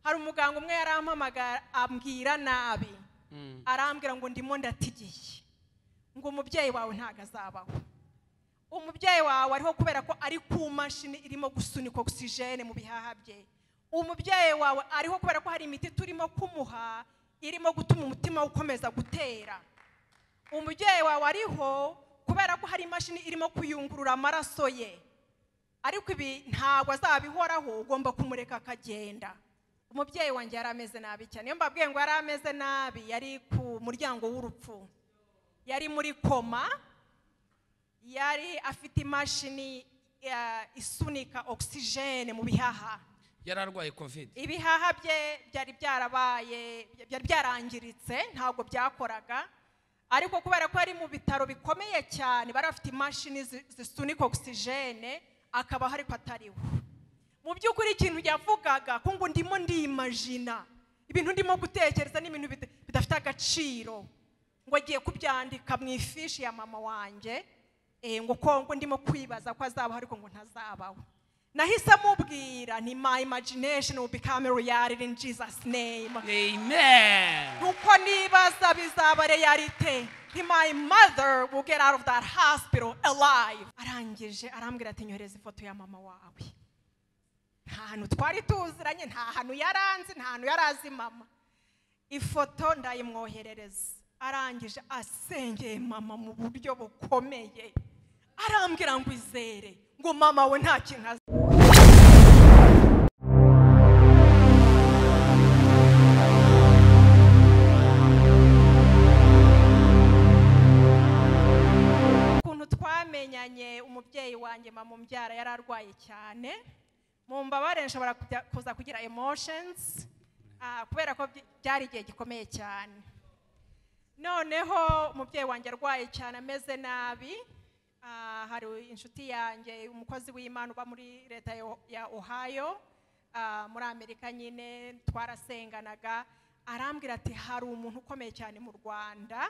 hari umuganga umwe yarampamagara ambwira nabi Mm. arambwira ngo ndimo ndatigiye ngo umubyeyi wawe ntabwo azabaho umubyeyi wawe ariho kubera ko ari ku mashini irimo gusunika ogisijene mu bihaha bye umubyeyi wawe ariho kubera ko hari imiti turimo kumuha irimo gutuma umutima we ukomeza gutera umubyeyi wawe ariho kubera ko hari imashini irimo kuyungurura amaraso ye ariko ibi ntabwo azabihoraho ugomba kumureka akagenda umubyeyi wanjye yari ameze nabi cyane iyo mbabwiye ngo yari ameze nabi yari ku muryango w'urupfu yari muri koma yari afite imashini eh, isunika ogisijene mu bihaha yari arwaye covid ibihaha bye byari byarabaye byari byarangiritse ntabwo byakoraga ariko kubera ko ari mu bitaro bikomeye cyane bari bafite imashini zi- zisunika ogisijene akabaho ariko atariwe mu by'ukuri ikintu yavugaga ko ngo ndimo ndimajina ibintu ndimo gutekereza n'ibintu bida- bidafite agaciro ngo agiye kubyandika mu ifishi ya mama wanjye eh, ngo ko ngo ndimo kwibaza ko azabaho ariko ngo ntazabaho nahise amubwira nti my imagination will become reality in Jesus name amen nuko nibaza bizaba realite nti my mother will get out of that hospital alive arangije arambwira ati nyohereza ifoto ya mama wawe nta hantu twari tuziranye nta hantu yari anzi nta hantu yari azi mama ifoto ndayimwoherereza arangije asengeye mama mu buryo bukomeye arambwira ngo izere ngo mama we nta kintu azi ukuntu twamenyanye umubyeyi wanjye mama umbyara yari arwaye cyane mu mbabare nshobora kujya- kuza kugira emotions ah, kubera ko byi- byari igihe gikomeye cyane noneho umubyeyi wanjye arwaye cyane ameze nabi ah, hari inshuti yanjye umukozi w'imana uba muri leta ya- ya ohio ah, muri amerika nyine twarasenganaga arambwira ati hari umuntu ukomeye cyane mu rwanda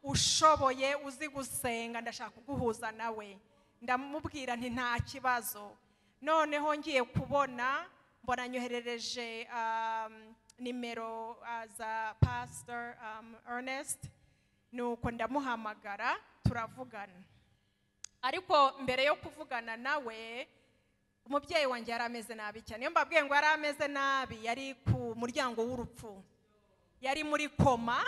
ushoboye uzi gusenga ndashaka kuguhuza nawe ndamubwira nti nta kibazo noneho ngiye kubona mbona nyoherereje um, nimero uh, za pastor um, ernest nuko ndamuhamagara turavugana ariko mbere yo kuvugana nawe umubyeyi wanjye yari ameze nabi cyane iyo mbabwiye ngo yari ameze nabi yari ku muryango w'urupfu yari muri koma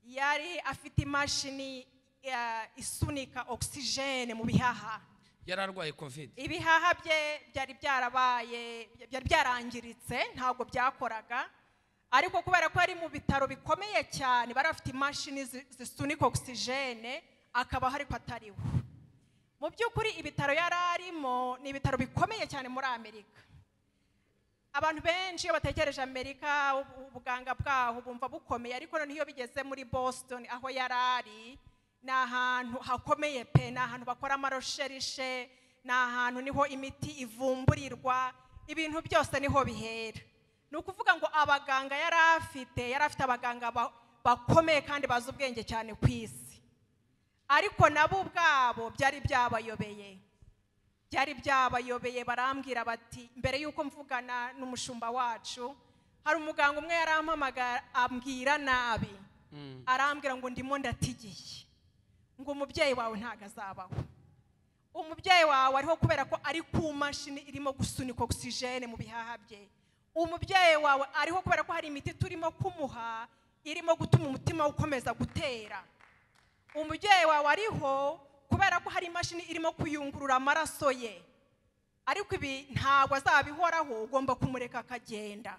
yari afite imashini eh, isunika ogisijene mu bihaha yari arwaye covid ibihaha bye byari byarabaye byari byarangiritse ntabwo byakoraga ariko kubera ko ari mu bitaro bikomeye cyane bari bafite imashini zi- zisunika ogisijene akabaho ariko atariwe mu by'ukuri ibitaro yari arimo ni ibitaro bikomeye cyane muri amerika abantu benshi iyo bategereje amerika ubu- ubuganga bwaho bumva bukomeye ariko noneho iyo bigeze muri boston aho yari ari ni ahantu hakomeye pe ni ahantu bakora amarosherishe ni ahantu niho imiti ivumburirwa ibintu byose niho bihera ni ukuvuga ngo abaganga yari afite yari afite abaganga ba- bakomeye kandi bazi ubwenge cyane ku isi ariko nabo ubwabo byari byabayobeye byari byabayobeye barambwira bati mbere y'uko mvugana n'umushumba wacu hari umuganga umwe yarampamagara ambwira nabi Mm. arambwira ngo ndimo ndatigiye ngo umubyeyi wawe ntabwo azabaho umubyeyi wawe ariho kubera ko ari ku mashini irimo gusunika ogisijene mu bihaha bye umubyeyi wawe ariho kubera ko hari imiti turimo kumuha irimo gutuma umutima we ukomeza gutera umubyeyi wawe ariho kubera ko hari imashini irimo kuyungurura amaraso ye ariko ibi ntabwo azabihoraho ugomba kumureka akagenda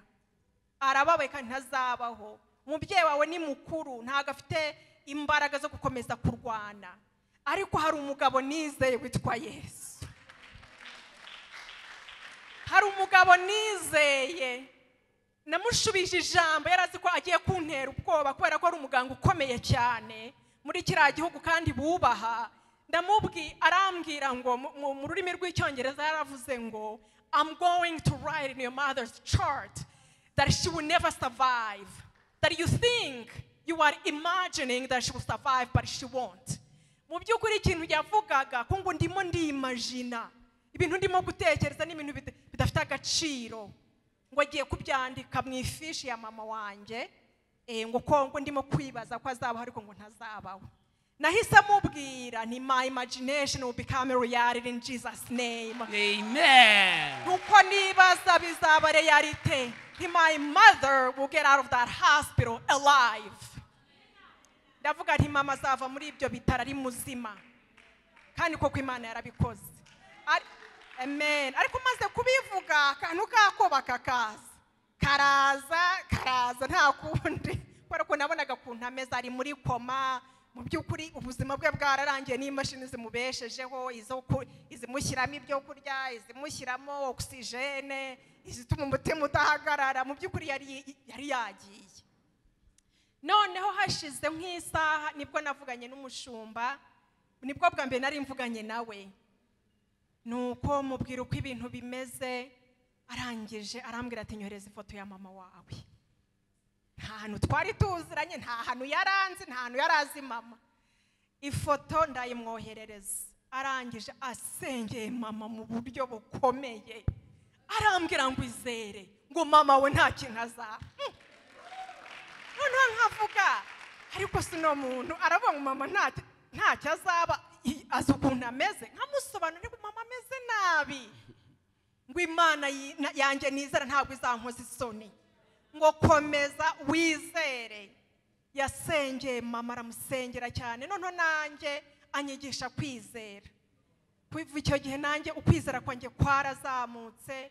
arababaye kandi ntazabaho umubyeyi wawe ni mukuru ntabwo afite imbaraga zo gukomeza kurwana ariko hari umugabo nizeye witwa yesu hari umugabo nizeye namushubije ijambo yari azi ko agiye kuntera ubwoba kubera ko ari umuganga ukomeye cyane muri kiriya gihugu kandi bubaha ndamubwi arambwira ngo mu- mu- mu rurimi rw'icyongereza yaravuze ngo i'm going to write in your mother's chart that she will never survive that you think you are imagining that she will survive but she won't mu by'ukuri ikintu yavugaga ko ngo ndimo ndimajina ibintu ndimo gutekereza n'ibintu bida- bidafite agaciro ngo agiye kubyandika mu ifishi ya mama wanjye eh, ngo ko ngo ndimo kwibaza ko azabaho ariko ngo ntazabaho nahise amubwira nti my imagination will become reality in jesus name Amen. nuko nibaza bizaba realite nti my mother will get out of that hospital alive ndavuga nti mama azava muri ibyo bitaro ari muzima kandi koko imana yarabikoze Ari- amen ariko maze kubivuga akantu kako bakakaza karaza karaza nta kundi kubera ko nabonaga akuntu ameze ari muri koma mu by'ukuri ubuzima bwe bwararangiye n'imashini zimubeshejeho izo ku- izimushyiramo ibyo kurya izimushyiramo ogisijene izituma umutima udahagarara mu by'ukuri yari yari yagiye noneho hashize nk'isaha nibwo navuganye n'umushumba nibwo bwa mbere nari mvuganye nawe ni uko mubwira uko ibintu bimeze arangije arambwira ati nyohereza ifoto ya mama wawe nta hantu twari tuziranye nta hantu yari anzi nta hantu yari azi mama ifoto ndayimwoherereza arangije asengeye mama mu buryo bukomeye arambwira ngo izere ngo mama we nta kintu azaba noneho nkavuga ariko si uno muntu arabonye umumama ntacyo ntacyo azaba i- azi ukuntu ameze nkamusobanurira ngo mama ameze nabi ngo imana yi- na- yanjye nizera ntabwo izankoza isoni ngo komeza wizere yasengeye mama aramusengera cyane noneho nanjye anyigisha kwizera kuva icyo gihe nanjye ukwizera kwanjye kwarazamutse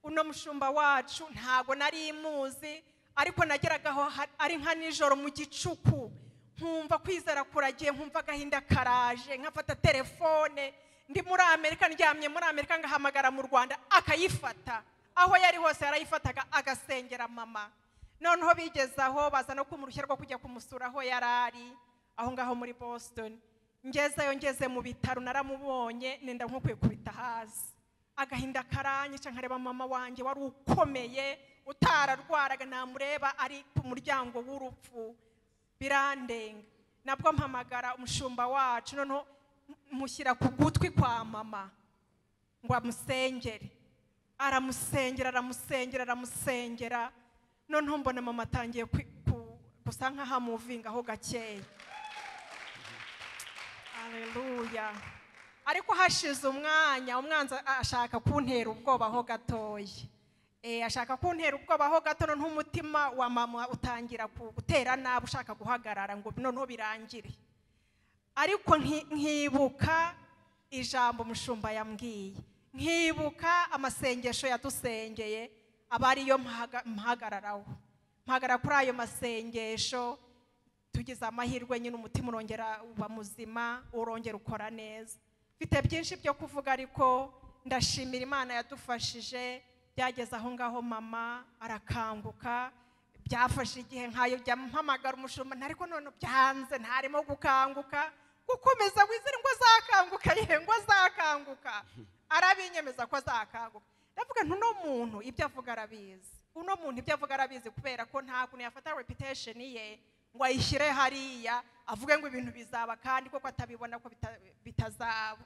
uno mushumba wacu ntago nari muzi ariko nageragaho ha- ari nka nijoro mu gicuku nkumva kwizera kuragiye nkumva agahinda karaje nkafata telefone ndi muri amerika ndyamye muri amerika ngahamagara mu rwanda akayifata aho yari hose yarayifataga agasengera mama noneho bigeze aho baza no kumurushya rwo kujya kumusura aho yari ari aho ngaho muri boston ngezeyo ngeze mu bitaro naramubonye nenda nk'ukwiye kubita hasi agahinda karanyica nkareba mama wanjye wari ukomeye utararwaraga namureba ari ku muryango w'urupfu birandenga nabwo mpamagara umushumba wacu noneho mushyira ku gutwi kwa mama ngo amusengere aramusengera aramusengera aramusengera noneho mbona mama atangiye kwi- ku- gusa nk'ahamuvingaho gakeya Haleluya. Ariko hashize umwanya umwanzi a- ashaka kuntera ubwoba ho gatoya. Eh ashaka kuntera ubwoba ho gato noneho umutima wa mama utangira ku- gutera nabi ushaka guhagarara ngo noneho birangire. Ariko nki- nkibuka ijambo umushumba yambwiye. Nkibuka amasengesho yadusengeye aba ariyo mpahaga- mpahagararaho. Mpahagarara kuri ayo masengesho tugize amahirwe nyine umutima urongera uba muzima urongera ukora neza mfite byinshi byo kuvuga ariko ndashimira imana yadufashije byageze aho ngaho mama arakanguka byafashe igihe nkayo jya mpamagara umushumba nta- ariko none byanze ntarimo gukanguka gukomeza wizere ngo azakanguka yewe ngo azakanguka arabinyemeza ko azakanguka ndavuga nti uno muntu ibyo avuga arabizi uno muntu ibyo avuga arabizi kubera ko nta kuntu yafata reputation ye ngo ayishyire hariya avuge ngo ibintu bizaba kandi koko atabibona ko bita- bitazaba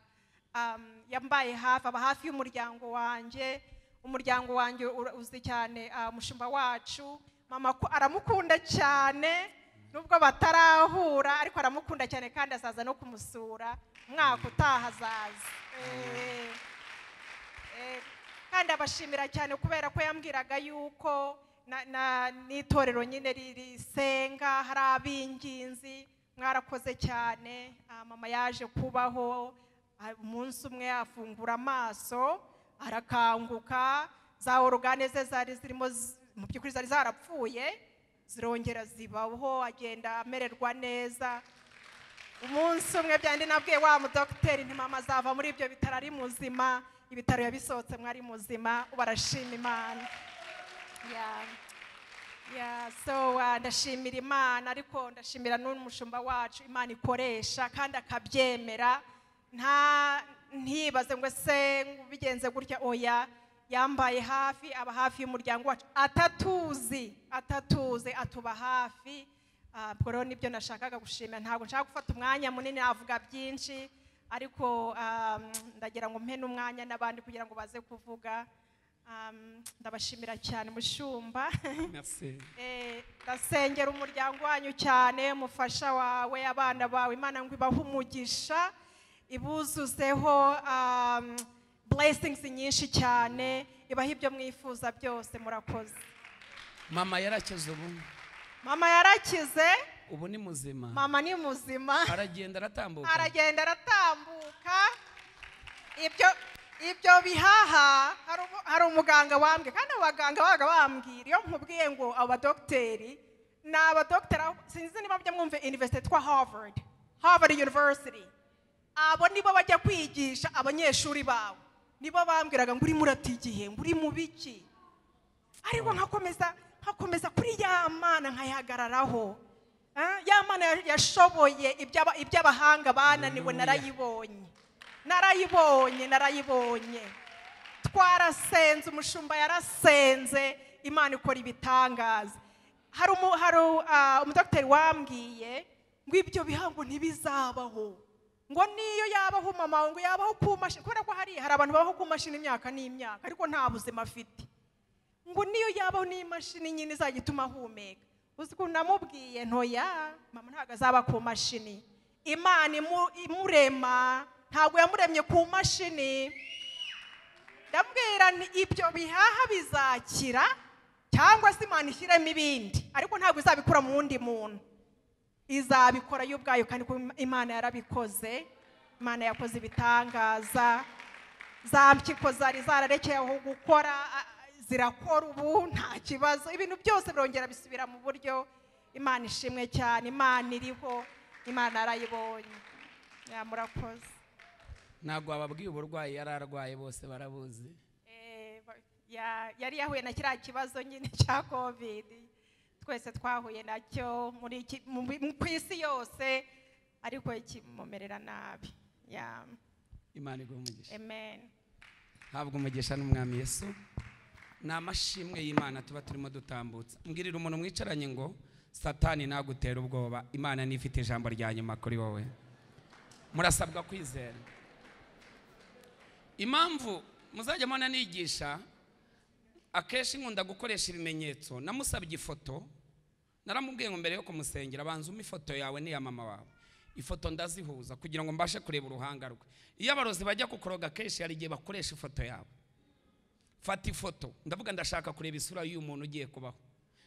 Um, yambaye hafi aba hafi y'umuryango wanjye umuryango wanjye ura- uzi cyane ah, umushumba wacu mama ko- aramukunda cyane nubwo batarahura ariko aramukunda cyane kandi azaza no kumusura umwaka utaha azaza Eh. Eh, kandi abashimira cyane kubera ko yambwiraga yuko na- na- n'itorero nyine ri- risenga hari ab'inginzi mwarakoze cyane Ah, mama yaje kubaho ah, umunsi umwe afungura amaso arakanguka za orugane ze zari zirimo zi- mu by'ukuri zari zarapfuye zirongera zibaho agenda amererwa neza umunsi umwe byandi nabwiye wa mudogiteri ntimama azava muri ibyo bitaro ari muzima ibitaro yabisohotse mwari muzima barashima imana Yeah. Yeah, so uh, ndashimira imana ariko ndashimira n'umushumba wacu imana ikoresha kandi akabyemera nta ntibaze ngo ese bigenze gutya oya yambaye hafi aba hafi y'umuryango wacu atatuzi atatuzi atuba hafi Ah, ubwo rero nibyo nashakaga gushimira ntabwo nshaka gufata umwanya munini navuga byinshi ariko ah, ndagira ngo mpe n'umwanya n'abandi kugira ngo baze kuvuga Ah, Um, ndabashimira cyane mushumba Merci. Eh, ndasengera umuryango wanyu cyane mufasha wawe abana bawe imana ngo ibahe umugisha ibuzuzeho um, blessings nyinshi cyane ibahe ibyo mwifuza byose murakoze mama yarakize ubu mama yarakize ubu ni muzima mama ni muzima aragenda aratambuka aragenda aratambuka ibyo ibyo bihaha hari umu- hari umuganga wambwiye kandi abaganga babaga bambwira iyo nkubwiye ngo abadogiteri ni abadogiteri aho- sinzi niba mujya mwumve university twa harvard harvard university abo nibo bajya kwigisha abanyeshuri bawe nibo bambwiraga ngo urimo urata igihe ngo uri mu biki ariko nkakomeza nkakomeza kuri ya mana nkayihagararaho Ah, ya mana ya- yashoboye iby'aba- iby'abahanga bananiwe Hallelujah. narayibonye narayibonye narayibonye twarasenze umushumba yarasenze imana ikora ibitangaza hari umu- hari ah, umudogiteri wambwiye ngo ibyo bihango ntibizabaho ngo niyo yabaho umama wawe ngo yabaho ku mashini kubera ko hari hari abantu babaho ku mashini imyaka n'imyaka ariko nta buzima afite ngo niyo yabaho n'imashini nyine izajya ituma ahumeka uzi ukuntu namubwiye ntoya mama ntabwo azaba ku mashini imana imu- imurema ntabwo yamuremye ku mashini ndabwira ni ibyo bihaha bizakira cyangwa se imana ishyiremo ibindi ariko ntabwo izabikura mu wundi muntu izabikora yo ubwayo kandi ko imana yarabikoze imana yakoze ibitangaza za mpyiko zari zararekeye aho gukora a- a- zirakora ubu nta kibazo ibintu byose birongera bisubira mu buryo imana ishimwe cyane imana iriho imana yarayibonye Ya, murakoze ntabwo wababwiye uburwayi yari arwaye bose barabuzi Eh, ba- ya- yari yahuye na kiriya kibazo nyine cya kovidi twese twahuye nacyo muri iki- mu- mu- ku isi yose ariko kimumerera nabi Ya, imana iguha umugisha amen ntabwo umugisha n'umwami yesu ni amashimwe y'imana tuba turimo dutambutsa mbwirira umuntu mwicaranye ngo satani ntagutere ubwoba imana niyo ifite ijambo rya nyuma kuri wowe murasabwa kwizera impamvu muzajya mubona nigisha akenshi nkunda gukoresha ibimenyetso namusabye ifoto naramubwiye ngo mbere yo kumusengera banza umpe ifoto yawe n'iya mama wawe ifoto ndazihuza kugira ngo mbashe kureba uruhanga rwe iyo abarozi bajya kukoroga akenshi hari igihe bakoresha ifoto yawe fata ifoto ndavuga ndashaka kureba isura y'uyu muntu ugiye kubaho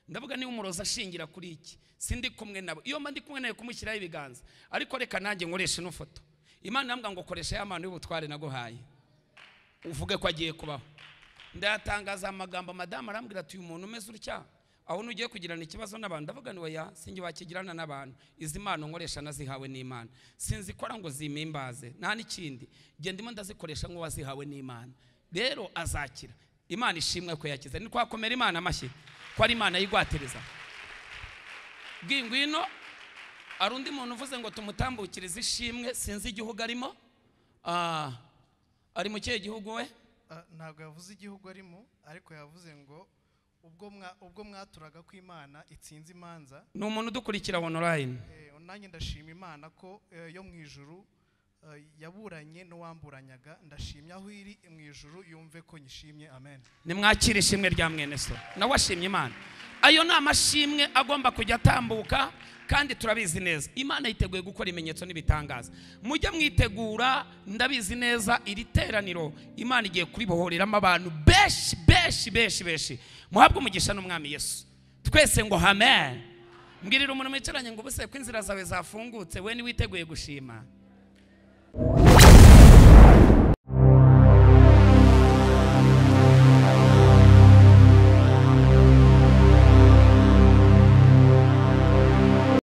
ndavuga niba umurozi ashingira kuri iki sindi kumwe nabo iyo mba ndi kumwe nawe kumushyiraho ibiganza ariko reka nanjye nkoreshe ino foto imana irambwira ngo koresha ya mano y'ubutware naguhaye uvuge ko agiye kubaho ndayatangaza amagambo madamu arambwira ati uyu muntu umeze utya aho nugiye kugirana ikibazo n'abantu ndavuga ni oya sinjye wakigirana n'abantu izi mpano nkoresha nazihawe n'imana sinzikora ngo zimimbaze nta n'ikindi njye ndimo ndazikoresha nk'uwazihawe n'imana rero azakira imana ishimwe ko yakize ni twakomera imana amashyi ko ari imana yigwatiriza bwingwino hari undi muntu uvuze ngo tumutambukirize ishimwe sinzi igihugu arimo Ah, ari mu kihe gihugu we Ah, ntabwo yavuze igihugu arimo ariko yavuze ngo ubwo mwa- ubwo mwaturaga ko imana itsinze imanza ni umuntu udukurikira onorayini eh, nanjye ndashima imana ko eh, yo mu ijuru eh, yaburanye n'uwamburanyaga ndashimye aho iri mu ijuru yumve ko nyishimye amen nimwakire ishimwe rya mwene so nawe ashimye imana ayo ni amashimwe agomba kujya atambuka kandi turabizi neza imana yiteguye gukora ibimenyetso n'ibitangaza mujye mwitegura ndabizi neza iri teraniro imana igiye kuribohoreramo abantu benshi benshi benshi benshi muhabwe umugisha n'umwami yesu twese ngo amen mbwirira umuntu mwicaranye ngo ubuse ko inzira zawe zafungutse we niwiteguye gushima